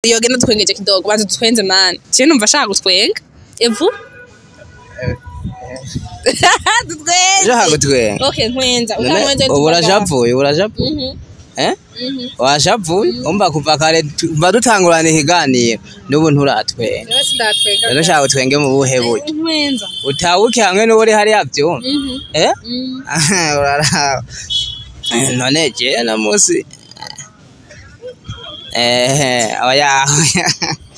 yogenda dutwengeje kidogo banza dutwenze mani je numva ashaka gutwenga evu dutwenze ushaka gutwenga okay ntwenza None utantwenze ubu urashavuye ubu urashavuye Mhm, eh mhm. washavuye umva kuva kare tu- kuva dutangurana ikiganiro n'ubu nturatwenga Rero sindatwenga rero ushaka utwenge mu buhe buryo ntwenza utabuke hamwe n'uri hariya vyumva Mhm, eh mhm. uraraba none je no musi eh oya oya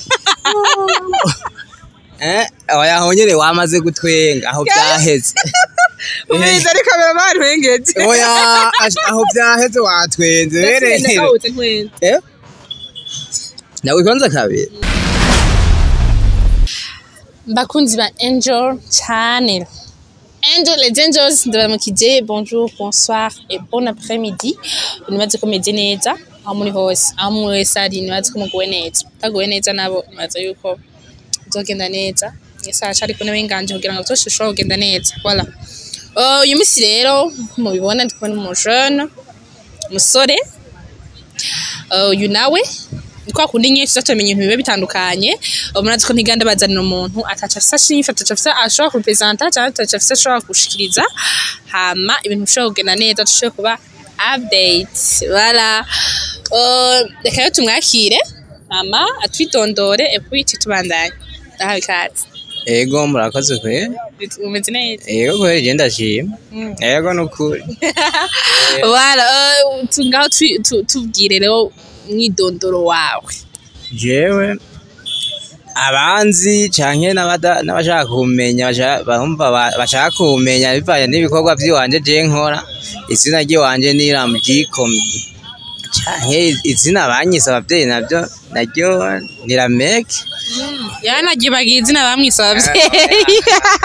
eh oya honyene wamaze gutwenga aho vyaheze Umwiza ari kamera mani ntwengeje oya ash- aho vyaheze watwenze Ndatwenze rero kawute ntwenza eh nawikonze kabiri bakunzi ba angel channel angel les angels ndabaramukije bonjour bonsoir et bon après-midi nibaze ko meze neza aho muri hose aho muri wese ari nibaze ko muguwe neza utaguwe neza nabo nibaze yuko bizogenda neza isaha ariko n'abenganje kugira ngo byose bishobora kugenda neza voilà Uh, uyu munsi rero mubibona ndi kubona umujene umusore Uh, uyu nawe ni kwa kundi nyinshi tuzatumenya ibintu biba bitandukanye umuntu ko ntiganda bazanira umuntu ataca afise ashifa ataca afise ashobora kurepresenta cyangwa ataca afise ashobora gushikiriza hama ibintu bishobora kugenda neza dushobora kuba update voilà Uh, reka rero tumwakire hama atwitondore epuwi tubandanye ndahawe ikaze ego murakoze kwe umeze neza ego kweri je ndashima Mm. ego nukuri voilà uh, tu- ngaho twi- tu- tubwire rero umwidondoro wawe jewe abanzi canke n'abada- n'abashaka kumenya basha- bumva ba- bashaka kumenya bivanye n'ibikorwa vy'iwanje je nkora izina ry'iwanje ni ramjicom canke izina banyise abavyeyi navyo naryo ni rameke yaranagibagiye izina bamwise abavyeyi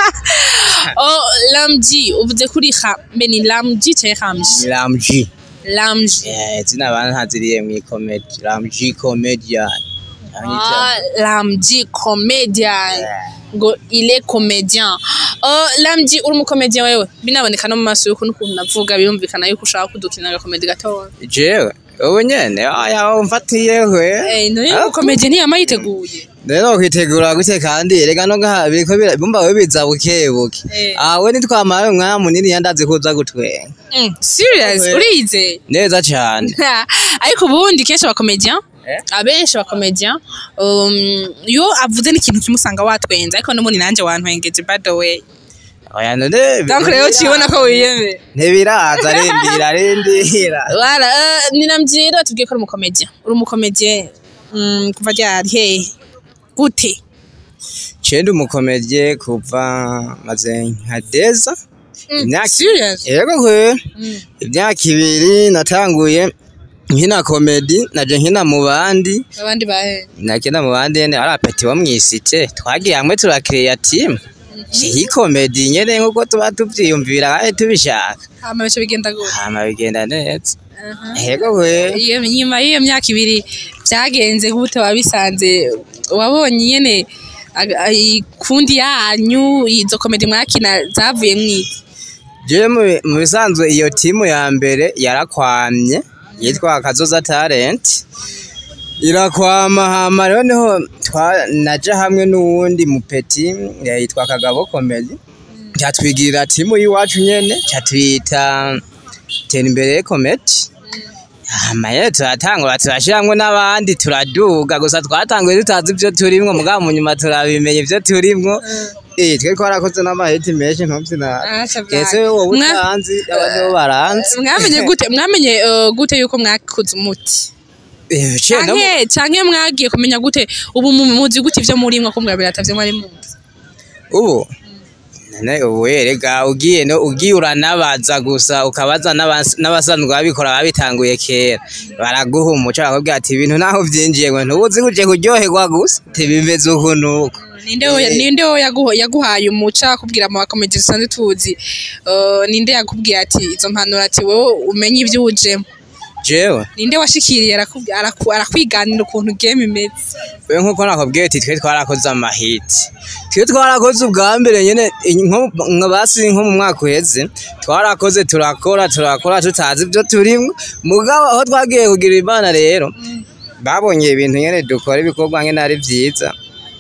oh lamji uvuze kuri ha mbe ni lamji canke ramji ni ramji lamji Eh, izina bantaziriye mw'ikomedi ramji comedian Canke ica- ah lamji comedian ngo il est comédien oh lamji uri umukomedian wewe binaboneka no mu maso yuko n'ukuntu navuga birumvikana yuko ushaka kudukina agakomedi gatoya jewe ubu nyene aya umfatiyewe eh none umukomedian ntiyama yiteguye rero kwitegura gute kandi erega no ngaha biriko bira- bumva we biza bukebuke Eh. ah we nitwamara umwanya munini yandaze kuza gutwenga Mm, serious Okay. urize neza cane ariko ubundi kenshi abakomedian Eh? abenshi abakomedian um, iyo avuze n'ikintu kimusanga watwenza ariko n'ubundi nanjye wantwengeje by the way oya none donc rero ukibona ko wiyemeye ntibiraza rindira rindira wala uh, ninambyira tubwiye ko uri umukomedian uri umukomedian mm, kuva ryari hehe gute cende umukomedye kuva maze nka deza imyaka serious yego kwe Mm. imyaka ibiri natanguye nkina komedi naje nkina mu bandi abandi bahe nakina mu bandi nyene ari apeti bo mwisite twagiye hamwe turakiriya timu iyi komedi nyene nkuko tuba tuvyiyumvira kandi tubishaka hama bice bigenda gute hama bigenda neza Aha. yego kwe iyo nyuma y'iyo myaka ibiri byagenze gute wabisanze wabonye nyene aga- ay- kundi yanyu izo komedi mwakina zavuye mwiki je mu- mu bisanzwe iyo timu ya mbere yarakwamye yitwa kazoza talent irakwama hama rero niho twa- naja hamwe n'uwundi mupeti eh, yitwa kagabo komedi catwigirira timu y'iwacu nyene catwita tera imbere komedi hama rero turatangura turashiramwo n'abandi turaduga gusa twatanguye tutazi ivyo turimwo mugabo mu nyuma turabimenya ivyo turimwo eh twe twarakoze n'amaheti menshi ntuvyina Aca Ese vyari. wowe Mwa- utanzi abandi bo baranzi mwamenye gute mwamenye eh, gute yuko mwakuze umuti Eh, ce no mu- canke canke mwagiye kumenya gute ubu mu- muzi gute ivyo murimwo ko mwabira atavyo mwari muzi ubu none ubu erega ugiye no ugiye uranabaza gusa ukabaza n'abas- n'abasanzwe babikora babitanguye kera baraguha umuco bakubwira ati ibintu naho vyinjiye ngo ntubuzi kuje kuryoherwa gusa ntibimeze uku nuko ninde wo ninde wo yaguha- yaguhaye umuca akubwira mu bakomeje dusanzwe tuzi eh, ninde yakubwiye ati izo mpanuro ati wowe umenye ivyo ujemo jewe ninde washikiriye arakubwi- araku- arakwiganira ukuntu game imeze we nkuko nakubwiye ati twe twarakoze amahiti twe twarakoze ubwa mbere nyene nko nka basi nko mu mwaka uheze twarakoze turakora turakora tutazi ibyo turimwo mugabo aho twagiye kugira imana rero babonye ibintu nyene dukora ibikorwa nyene ari vyiza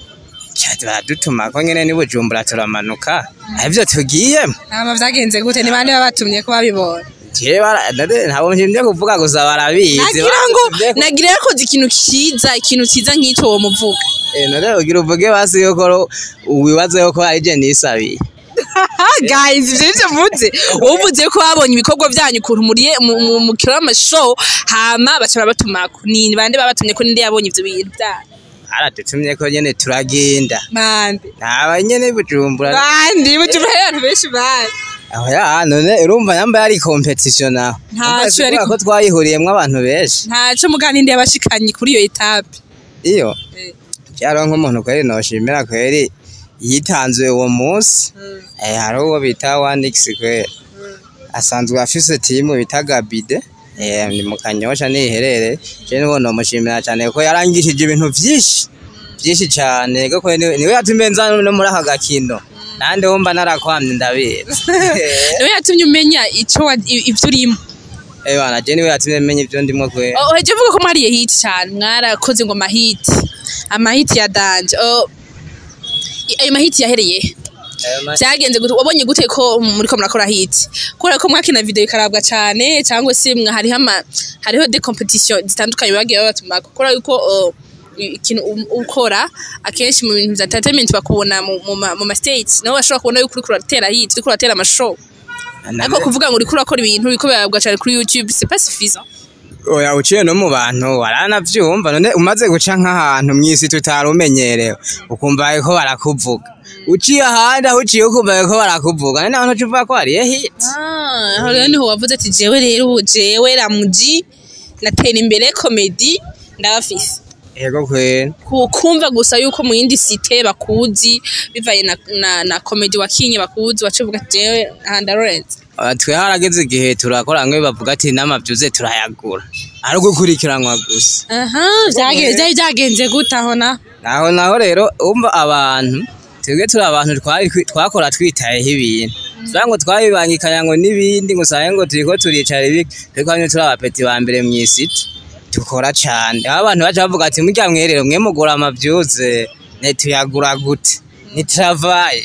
Ca baradutuma ko nyene ni bujumbura turamanuka arivyo tugiyemo hama vyagenze gute ni bande babatumye ko babibona jewe bara- nade- ntabwo nshimye kuvuga gusa barabizi nagira ngo Barabizi. nagira yakoze ikintu ciza ikintu ciza nk'ico wo muvuga Eh, none ugira uvuge basi yuko ro- wibaze yuko ari je nisabiye guys ivyo nivyo mvuze uvuze ko babonye ibikorwa vyanyu ukuntu muriye mu- mu- mu kirama show hama baca babatumako ni bande babatumye ko ninde yabonye ivyo bintu vyanyu aradutumye ko nyene turagenda bande ntaba nyene bujumbura bande bujuma abantu benshi bande aho ya none urumva yambaye ari competition aho Ntaco Urumva yari kubera ko twayihuriyemwo abantu benshi ntaco muga ninde yabashikanye kuri iyo etape iyo byaro nk'umuntu kweri noshimira kweri yitanze uwo munsi eh hari uwo bita Wanix kweri asanzwe afise timu bita Gabide eh ni mu kanyosha niherere je nibo nomushimira cyane ko yarangishije ibintu vyinshi vyinshi cyane ko kweri niwe- niwe yatumye nza no muri aka gakino nande wumva narakwamye ndabizi niwe yatumye umenya ico wa- i- ivyo urimo eh bana je niwe yatumye menya ivyo ndimo kweri uheje uvuga ko mwariye hiti cyane mwarakoze ngo amahiti amahiti ya danje Oh, i- ayo mahiti yahereye he? vyagenze gute wabonye gute ko muriko murakora hiti kubera ko mwakina video ikarabwa cane cyangwa se mwa hariho ama hariho de competition zitandukanye bagiye babatumako kubera yuko oh, i- ikintu u- ukora akenshi mu bintu vya entertainment bakubona mu, mu, ma- mu ma states nabo bashobora kubona yuko uriko uratera hiti uriko uratera amashow ariko kuvuga ngo uriko urakora ibintu biriko birabwa cane kuri youtube c'est pas suffisant oya uciye no mu bantu waranavyumva none umaze guca nk'ahantu mw'isi tutari umenyerewe ukumva ko barakuvuga uciye ahandi aho uciye ukumva ko barakuvuga none naho ntucuvuga ko hariye hit Ah, aho rero niho wavuze ati jewe rero ubu jewe ramuji natera imbere komedi ndabafise yego kweri Ku- kumva gusa yuko mu yindi site bakuzi bivaye na, na, na komedi wakinye bakuzi wacuvuga ati jewe aha ndarorenze Aba twe harageze igihe turakora nk'iyo bavuga ati n'amavyuze turayagura ari ugukurikiranwa gusa aha vyagenze vyari vyagenze gute aho na naho naho rero umva abantu twebwe turi abantu twari twi- twakora twitayeho ibintu tuvuga ngo twabibangikanya ngo n'ibindi ngo usange ngo turiko turicara ibi ariko hano turi abapeti ba mbere mw'isiti dukora cane aho abantu baca bavuga ati murya mwerero mwe mugura amavyuze ne tuyagura gute ni travaye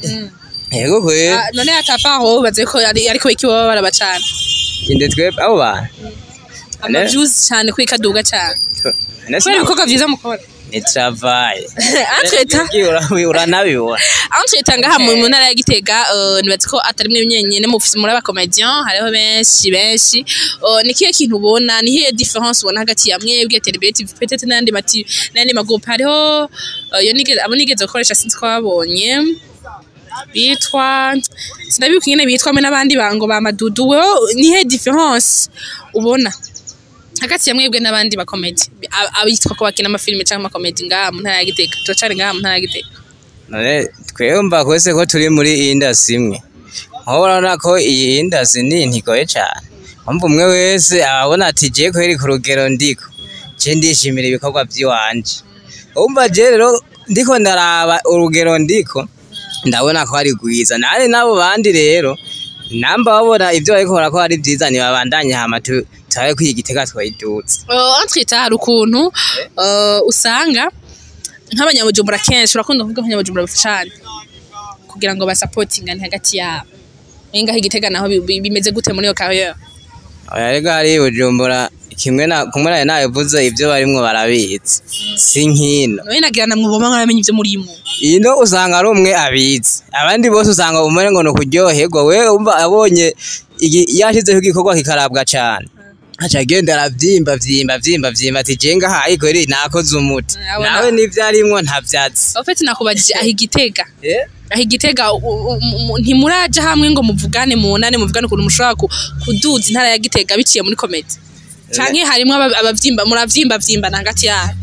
yego kwe Ah, none atapa aho ubaze ko ari ariko iki baba barabacana inde twebwe abo bantu amavyuzi cane kuri kaduga cane Ne kubera ibikorwa vyiza mukora ni travaye atweta uranabibona aho twita ngaha mu mu ntara ya Gitega eh, nibaza ko atari mwe nyenyene mufise muri abakomedian hariho benshi benshi Eh, ni kihe kintu ubona ni hiye difference ubona hagati ya mwebwe Telebet TV peut-être n'andi mati n'andi magroupe hariho eh, yo nigeze abo nigeze gukoresha sinzi ko babonye bitwa sinabibuka ingene bitwa hamwe n'abandi bango ba madudu wewe ni hiye difference ubona hagati ya mwebwe n'abandi bakomedi Ab- abitwa ko bakina amafilime cyangwa amakomedi ngaha mu ntara ya Gitega turacari ngaha mu ntara ya Gitega none twumva kwese ko turi muri iyi indasi imwe aho urabona ko iyi indasi ni ntigoye cyane mpamvu umwe wese ababona ati je kweri ku rugero ndiko je ndishimira ibikorwa by'iwanje umva je rero ndiko ndaraba urugero ndiko ndabona ko ari rwiza nari n'abo bandi rero namba babona ibyo bariko barakora ari byiza ntibabandanye hama tu- turabe ko iyi gitega twayidutse Uh, entwita hari ukuntu uh, usanga nk'abanyabujumbura kenshi urakunda kuvuga abanyabujumbura bafashane kugira ngo basapotingane hagati yabo ngaho igitega naho bi- bi- bimeze gute muri iyo kariyeri oya rega hari bujumbura kimwe na kumwe nayo nabivuze ibyo barimwo barabizi si nkino nawe nagira na mwuboma mwaramenye ibyo murimo ino usanga ari umwe abizi abandi bose usanga umere ngo ni ukuryoherwa we umva abonye igi- yashyizeho igikorwa kikarabwa cyane aca agenda aravyimba vyimba vyimba vyimba ati je ngaha ariko rero nakoze umuti Abona- nawe n'ivyo arimwo ntavyatsi ofeti nakubajije aho igitega aho igitega u- u- u- ntimuraja hamwe ngo muvugane munane muvugane ukuntu mushobora ku- kuduza intara ya gitega biciye muri komedi canke harimwo aba- abavyimba muravyimba vyimbana hagati yabo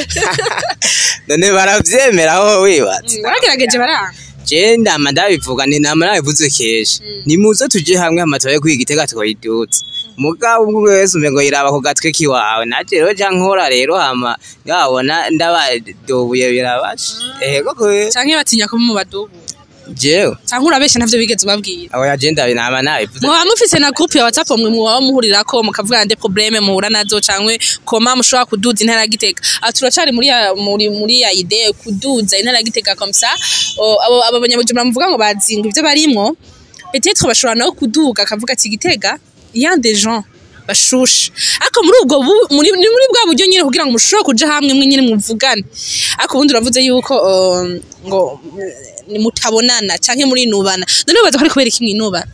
none baravyemera aho wibatse baragerageje baranga je ndama ndabivuga ni nama nabivuze kenshi nimuze tuje hamwe hama turabe ko igitega twoyiduza mugabo umwe wese umengo yiraba ku gatwe kiwawe naje rero ja nkora rero hama ngabona ndabadobuye birabasha ehego kwe canke batinya kuba mu badubu jewe cyangwa urabeshya ntavyo bigeze ubabwira abo yagenda nama nabivuze muba mufise na groupe ya whatsapp mwe muba muhurirako mukavuga nde probleme muhura nazo canke koma mushobora kuduza intara ya gitega aha turacari muri ya muri muri ya idee kuduza intara ya gitega comme ça Oh, abo abo banyabujumbura muvuga ngo bazinga ivyo barimwo peut-être bashobora no kuduga akavuga ati gitega il y a des gens bashushe ariko muri ubwo bu- muri ni muri bwa buryo nyine kugira ngo mushobore kuja hamwe mwe nyine muvugane ariko ubundi uravuze yuko um, ngo mm, mutabonana canke muri nubana none ubaza ko ari kubera iki mwinubana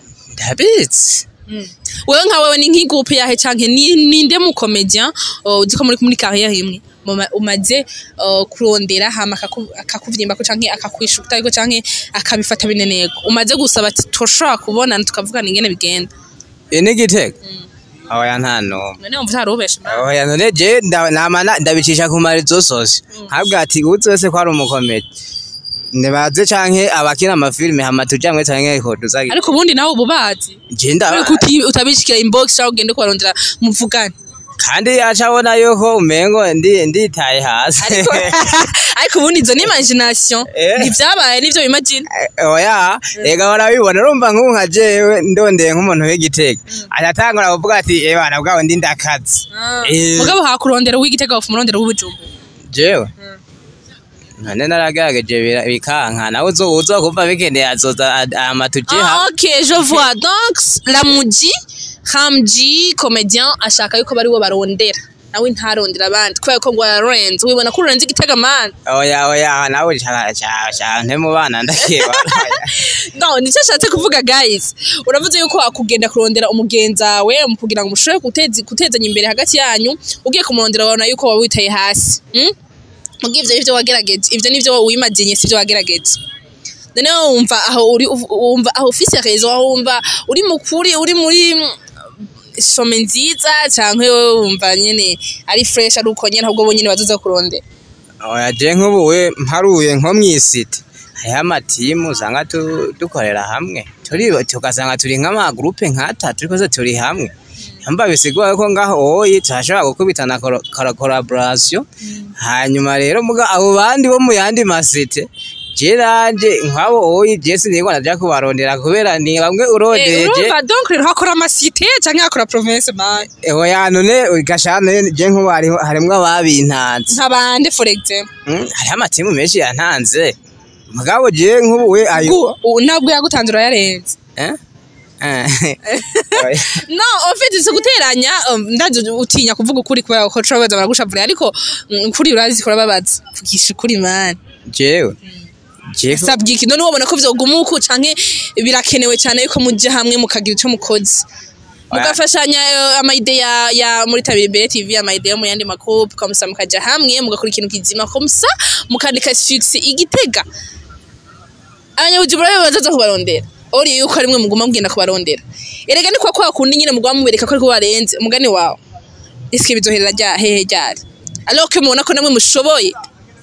ndabizi wewe nka wewe ni nk'igupe yahe canke ni ninde mu comedian uh, uzi ko muri muri carrière imwe muma- umaze uh, kurondera hama akaku- akakuvyimba ko canke akakwishuta ariko canke akabifata binenego umaze gusaba ati toshobora kubonana tukavugana ingene bigenda iyi ni gitega aho ya nta n'umwe none wumva utarubeshe aho ya none je nda- nama na- ndabicisha ku marizo sose ntabwo ati uzi wese ko ari umukomedi ntibaze canke abakina amafilime hama tujamwe canke ko tuzagi ariko ubundi nawe ubu bazi je ndaba Kubera ko uti- utabishikira inbox cyangwa ugende kubarondera muvugane kandi yaca abona yuko umengo ndi nditaye hasi ariko ariko ubundi izo ni imagination Eh. ntivyabaye nivyo bimagine oya ega barabibona urumva nk'ubu nka jewe ndondeye nk'umuntu w'igitega atatangura kuvuga ati eh bana bwawe ndi ndakazi Eh. mugabo hakurondera uw'igitega bafu umurondera uw'ubujumbu jewe none naragerageje bira- bikanka nawe uzo uzokumva bikeneye azoza ad- amatuje Ah, hamwe ok, je vois. Donc, Ramuji, Ramji, comédien, ashaka yuko bari bo barondera. Nawe ntarondera abandi. Kubera ko ngo yarenze. Wibona ko urenze igitega man. oya oya nawe shaka shaka nte mu bana ndakeba No, nicyo ashatse kuvuga guys. Uravuze yuko akugenda kurondera umugenza we mu kugira ngo mushobore guteza gutezanya imbere hagati yanyu. Ugiye kumurondera babona yuko waba witaye hasi. Hmm? Mugiye ivyo nivyo wagerageje. Ivyo nivyo wimaginye sivyo wagerageje. noneho wumva aho uri wumva aho ufise rezo aho wumva uri mukuri uri muri mm, some nziza canke wewe wumva nyene ari fresh ari uko nyene ahubwo bonyene bazoza kurondera oya je nk'ubu we mparuye nko mw'isite hariho amatimu usanga tu- dukorera hamwe turi tugasanga turi nk'amagurupe nk'atatu ariko se turi hamwe yamba bisigura ko ngaho oyi turashobora gukubitana koro- kora- collaboration hanyuma rero muga abo bandi bo mu yandi masite je nanje nk'abo oyi je sinigwa naja kubarondera kubera ni bamwe Eh, urondeje urumva donc rero hakora amasite canke hakora province man oya none gashana je nk'ubu hariho- harimwo ababintanze nk'abande for example Mm, hariho amatimu menshi yantanze mugabo je nk'ubu we ayo Gu- u- ntabwo yagutanze urayarenze Eh? Eh. Oya. no ofite si guteranya um, ndaje utinya kuvuga ukuri kubera ko cobaza baragushavurira ariko mm, ukuri urazi kurababaza vugisha ukuri man jewe jewe sabye iki none wabona ko vyoguma uko canke birakenewe cyane yuko mujya hamwe mukagira ico mukoze mugafashanya eh, amaide ya, ya muri tabiri imbere tv amaide yo mu yandi makupu kamusa mukaja hamwe mugakora ikintu kizima komsa mukandika fixe igitega abanyabujumbura rero bazaza kubarondera ori yuko arimwe muguma mugenda kubarondera erega ni kwa kwa kundi nyine muguma mubereka ko ariko barenze umugani wawe iske bizoherera rya hehe ryari alors que mubona ko namwe mushoboye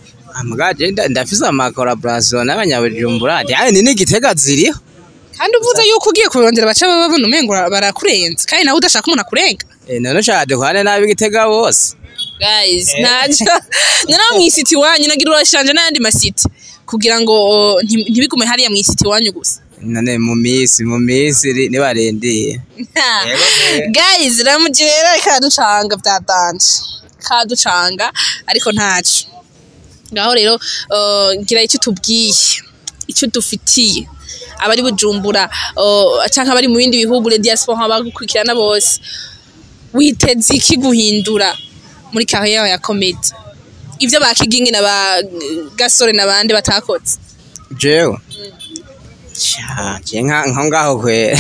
muga je nda- ndafise ama collaboration n'abanyabujumbura yani ni n'igitega ziriho kandi uvuze yuko ugiye kubirondera baca baba babona umengo barakurenze kandi nawe udashaka umuntu akurenga Eh, none ushaka dukorane nabi igitega bose guys ntacyo noneho mu isiti iwanyu nagira urashanje n'ayandi masiti kugira ngo oh, nti- ntibigume hariya mu isiti iwanyu gusa none mu misi mu misi ri- nibarindiye Yego, pe. guys ramugire rero kaducanga byatanje kaducanga ariko ntaco ngaho rero uh, gira icyo tubwiye icyo dufitiye abari bujumbura uh, canke abari mu bindi bihugu le diaspora abagukurikirana bose witeze iki guhindura muri carrière ya comedy ivyo bakigingi na ba gasore n'abandi batakoze jewe Sha, je nka nko ngaho kwe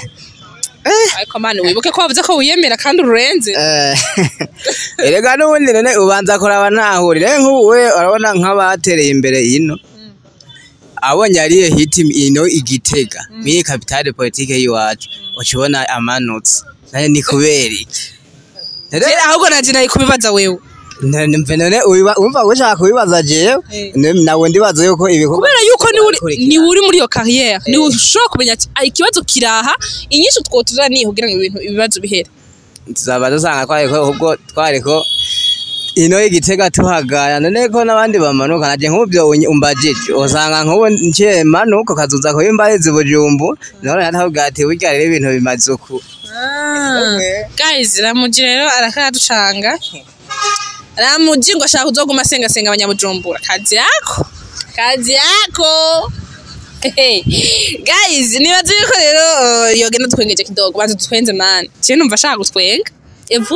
ariko mani wibuke ko wavuze ko wiyemera kandi ururenze Eh, erega n'ubundi none ubanza kuraba ntahurire nk'ubu we urabona nk'abatereye imbere ino abonye ariye hiti ino igitega mwiyi kapitale politike y'iwacu ukibona amanutse nane ni kubera iki Rero- Je, ahubwo naje naye kubibaza wewe none mve none ubiba- wumva ko ushaka kubibaza jewe Eh. Ne- nawe ndibaza yuko ibikorwa kubera yuko ni uri Kurikirana. ni uri muri iyo carrière ni ushobora kumenya ati "Ah, ikibazo kiraha inyinshi twotuzaniye kugira ngo ibintu ibibazo bihere tuzaba dusanga twariko ubwo twariko ino igitega tuhagaya none ko n'abandi bamanuka naje nk'ubyo umbajije usanga nk'ubu nciye manuka ukazuza kuba imbahezi bujumbu none natavuga ati burya rero ibintu bimaze uku guys ramuji rero arakaducanga ramuji ngo ashaka kuzoguma asengasenga abanyabujumbura kazi yako kazi yako Hey, guys nibaze yuko rero uh, yogenda twengeje kidogo banza dutwenze man je numva ashaka gutwenga evu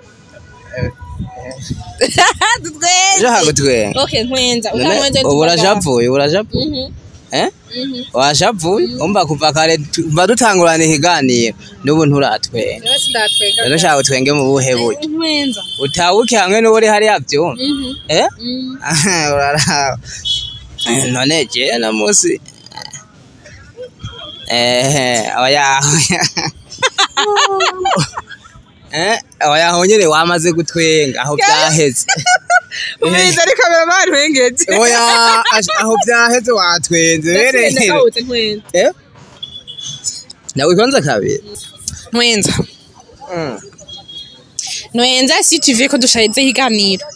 dutwenze ushaka gutwenga okay ntwenza None ukamwenza ubu urashavuye ubu urashavuye mhm eh mhm washavuye umva kuva kare tu- kuva dutangurana ikiganiro n'ubu nturatwenga rero sindatwenga rero ushaka utwenge mu buhe buryo ntwenza utabuke hamwe n'uri hariya byumva mhm eh mhm uraraba none je na musi eh oya eh oya honyere wamaze gutwenga aho byaheze umwiza ari kamera bari wengeje oya ash- aho byaheze watwenze bere Ndakawutse ntwenza eh nawe kwanza kabiri ntwenza Mm. ntwenza si tu veux ko dushaheze ikiganiro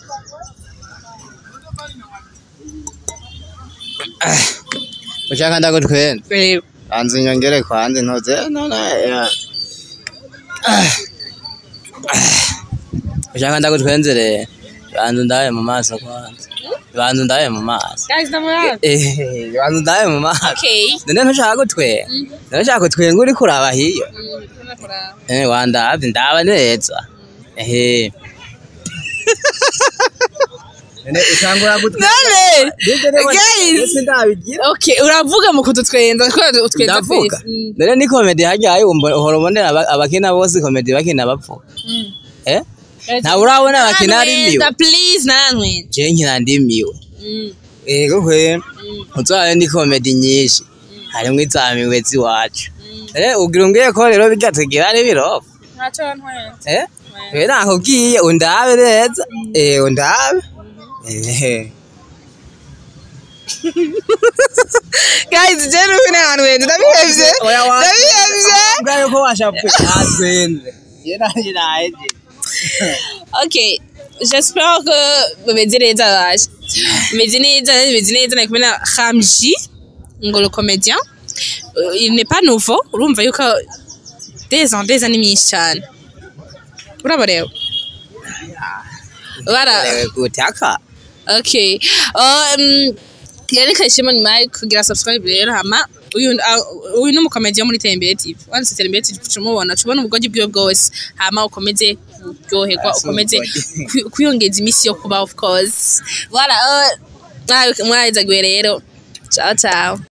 ushaka ndagutwenza rero banza inyongere kwanze ntoze none ya Ah. Ah. ushaka ndagutwenze rero banza ndabe mu maso kwanza banza ndabe mu maso guys ndamuraba Eh, banza ndabe mu maso okay none ntushaka gutwenga none ushaka gutwenga uri kuraba hiyo Eh, wandavye ndaba neza ehe none utangura gutwenga none guys ndabigira okay uravuga mu kudutwenza ko utwenza ndavuga twese Mm. none ni komedi hajyayo uhora ubonera aba- abakina bose komedi bakina bapfuka Mm. eh ntawe urabona abakina ari miwe Ntwenza, please nantwenza je nkina ndimiwe Mm. ego kwe Mm. uzabe ni komedi nyinshi harimwo izamiwe ziwacu eh ugira umbwiye ko rero bijya tugira ari birofa Ntacyo ntwenza eh we nakubwiye undabe neza eh undabe eh guys je nuko ni ahantu heza ndabihevye ndabihevye ubwayo ko washapuye natwenze ye nanjye naje okay j'espère que bameze neza baje bameze neza bameze neza nari kumwe na Ramji ngo le comédien Euh, il n'est pas nouveau urumva yuko des ans des ans ni myinshi cyane uraba rero bara Ewe gutaka okay um rero kashimo nyuma yo kugira subscribe rero hama uyu ah, uyu ni umukomedi wo muri Tembere TV wanditse Tembere TV tumubona tubona ubwogi bwiwe bwose hama ukomeze kuryoherwa Ah, si ukomeze ubwogi. kwi- kwiyongeza iminsi yo kuba of course voilà uh, mwahizagiwe rero ciao ciao